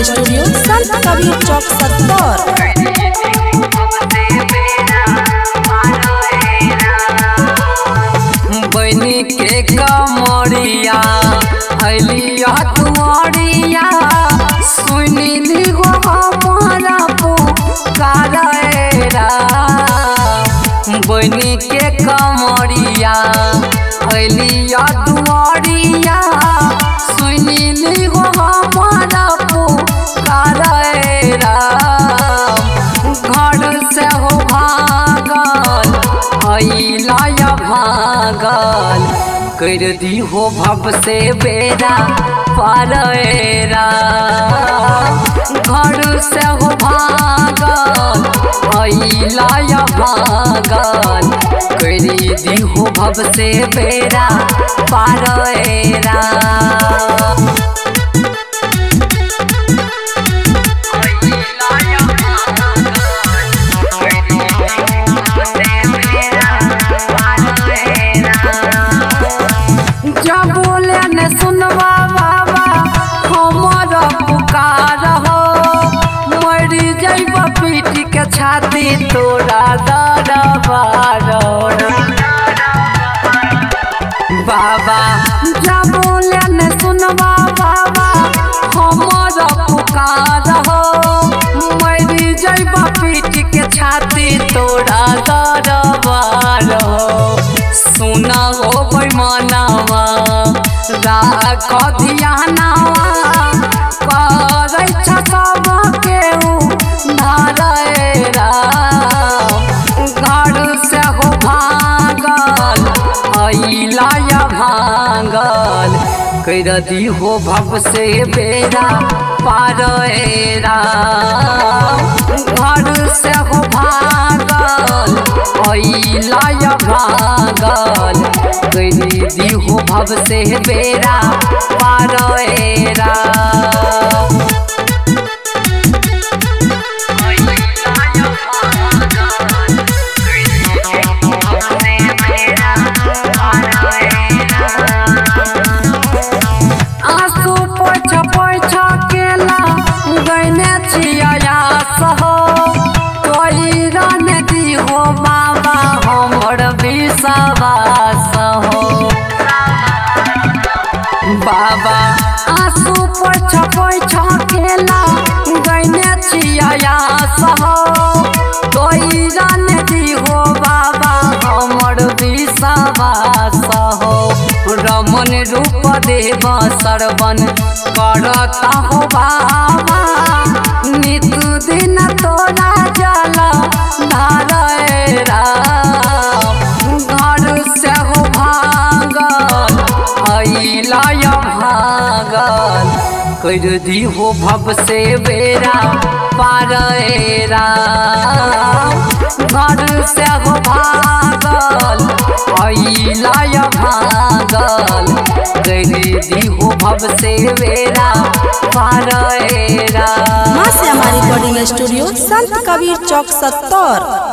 studio संत कबीर चौक सत्तर बनी के कमरिया अलिया तुम्हारिया सुनी लिगो हमारा पुकारा बनी के कमरिया अलिया तुम्हारिया सुनी लिगो हमारा पुकारा घर से हो भागल अइला भागल कर दी हो भव से बेरा पारेरा घर से हो भागल अइला भागल कर दी हो भव से बेरा पारेरा जब बोले ने सुनवा बाबा हमर पुकार हो मरी जैब पीट के छाती तोरा दरबार बाबा जब बोले ने सुनवा बाबा हमर पुकार हो मरी जैब पीट के छाती तोरा दरबार हो सुना हो बैमानवा राख ध्यानवा करै छ सबके धारेरा घर से हो भागल अइला भागल कर दी हो भव से बेरा पारेरा घर से हो भागल अइला भागल कर दी हो भव से बेरा पारेरा आंसू पोछ पोछ केला गैने छिया सहो कोई रन दी हो बाबा हमर विश्वास हो बाबा आंसू पोछ पोछ केला गैने छिया सहो कोई रन दी हो बाबा हमर विश्वास हो रमन रूप देव सरवन करता हो बाबा नित दिन तोरा जल धारेरा घर से हो भागल अइला भागल कर दी हो भव से बेरा पारेरा घर से हो भागल अइला भागल कर दी हो भव से बेरा पारेरा माँ से हमारी रिकॉर्डिंग स्टूडियो संत कबीर चौक सत्तर